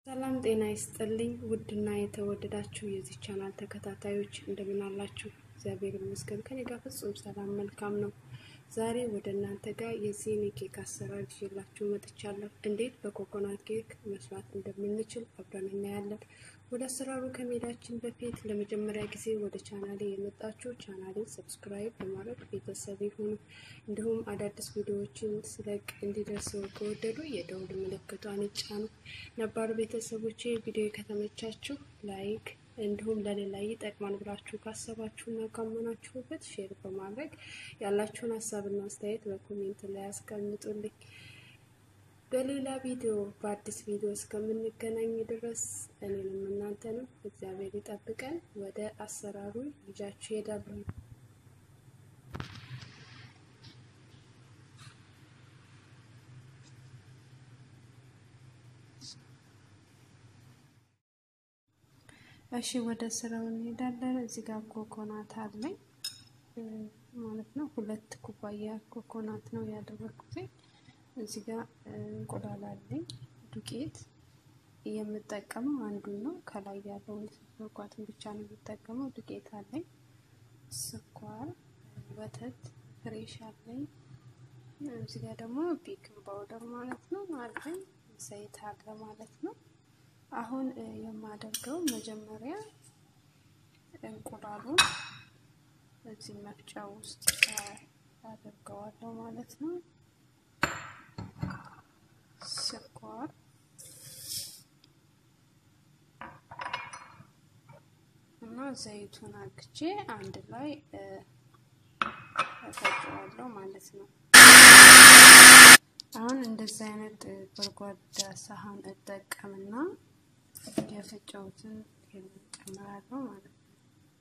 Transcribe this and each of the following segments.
ሰላም ጤና ይስጥልኝ። ውድና የተወደዳችሁ የዚህ ቻናል ተከታታዮች እንደምን አላችሁ? እግዚአብሔር ይመስገን ከኔ ጋር ፍጹም ሰላም መልካም ነው። ዛሬ ወደ እናንተ ጋር የዚህን የኬክ አሰራር ይዤላችሁ መጥቻለሁ። እንዴት በኮኮናት ኬክ መስራት እንደምንችል አብረን እናያለን። ወደ አሰራሩ ከመሄዳችን በፊት ለመጀመሪያ ጊዜ ወደ ቻናሌ የመጣችሁ ቻናሌን ሰብስክራይብ በማድረግ ቤተሰብ ይሁኑ። እንዲሁም አዳዲስ ቪዲዮዎችን ስለቅ እንዲደርሰው ከወደዱ የደውል ምልክቷን ይጫኑ። ነባር ቤተሰቦቼ ቪዲዮ ከተመቻችሁ ላይክ እንዲሁም ለሌላ ይጠቅማል ብላችሁ ካሰባችሁና ካመናችሁበት ሼር በማድረግ ያላችሁን ሀሳብና አስተያየት በኮሜንት ላይ ያስቀምጡልኝ። በሌላ ቪዲዮ በአዲስ ቪዲዮ እስከምንገናኝ ድረስ እኔንም እናንተንም እግዚአብሔር ይጠብቀን። ወደ አሰራሩ ይዣችሁ ሄዳለሁ። እሺ ወደ ስራው እንሄዳለን። እዚህ ጋር ኮኮናት አለኝ ማለት ነው። ሁለት ኩባያ ኮኮናት ነው ያደረኩት። እዚህ ጋር እንቁላል አለኝ። ዱቄት የምጠቀመው አንዱን ነው። ከላይ ያለውን መጓትን ብቻ ነው የምጠቀመው። ዱቄት አለኝ፣ ስኳር፣ ወተት ፍሬሽ አለኝ። እዚህ ጋር ደግሞ ቤኪንግ ፓውደር ማለት ነው አለኝ። ዘይት አለ ማለት ነው። አሁን የማደርገው መጀመሪያ እንቁላሉን እዚህ መፍጫ ውስጥ አደርገዋለሁ ማለት ነው። ስኳር እና ዘይቱን አግቼ አንድ ላይ እፈጨዋለሁ ማለት ነው። አሁን እንደዚህ አይነት ጎድጓዳ ሳህን እጠቀምና የፈጨሁትን ጨምራለሁ ማለት ነው።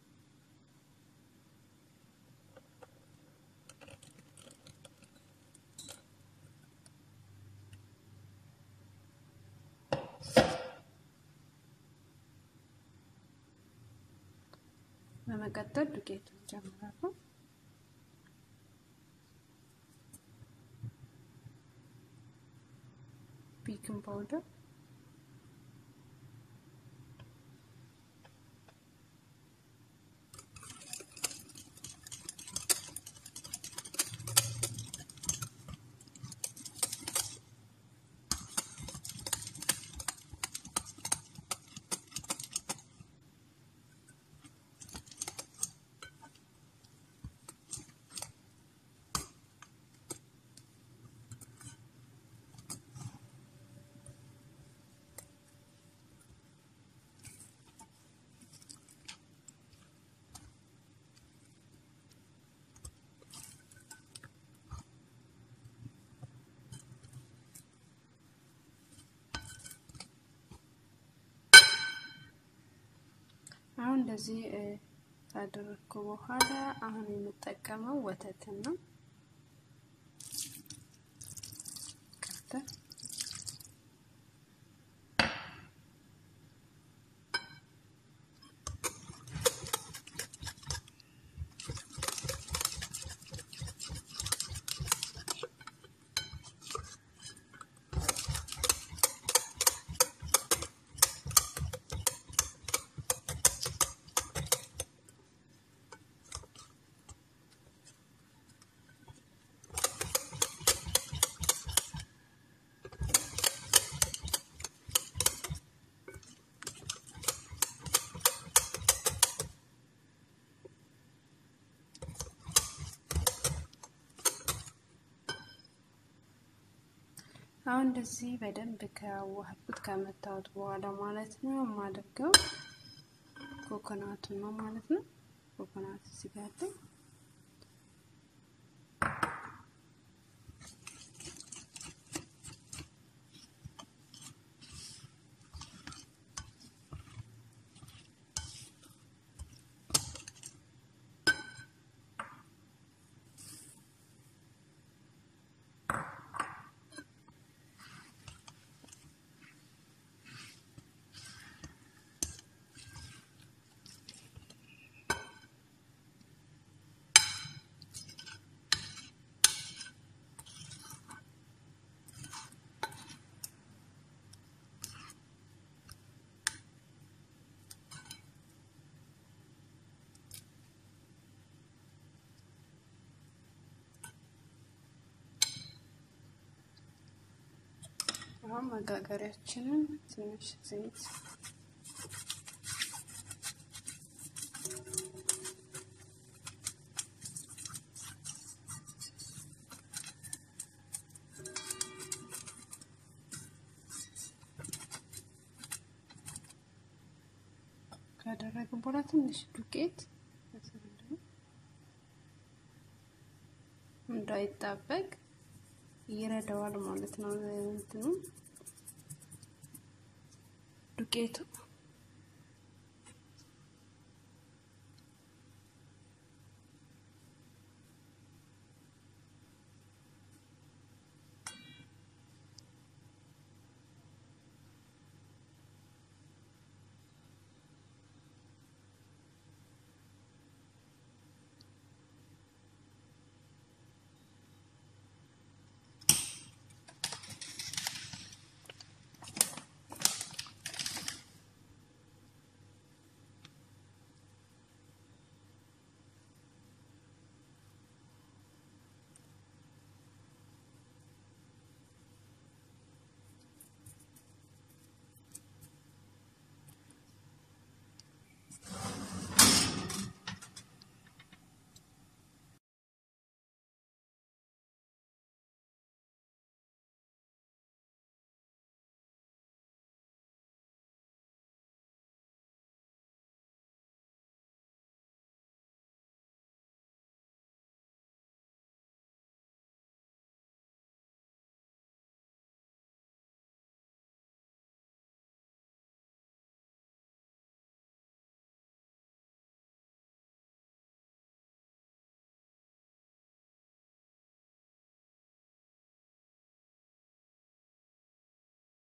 በመቀጠል ዱቄቱን ጨምራለሁ። ቤኪንግ ፓውደር አሁን እንደዚህ ካደረግኩ በኋላ አሁን የምጠቀመው ወተትን ነው። አሁን እንደዚህ በደንብ ከዋህኩት ከመታወት በኋላ ማለት ነው የማደርገው ኮኮናቱን ነው ማለት ነው። ኮኮናት እዚህ ጋር አለኝ። አሁን መጋገሪያችንን ትንሽ ዘይት ካደረግን በኋላ ትንሽ ዱቄት እንዳይጣበቅ ይረዳዋል ማለት ነው። እንትኑ ዱቄቱ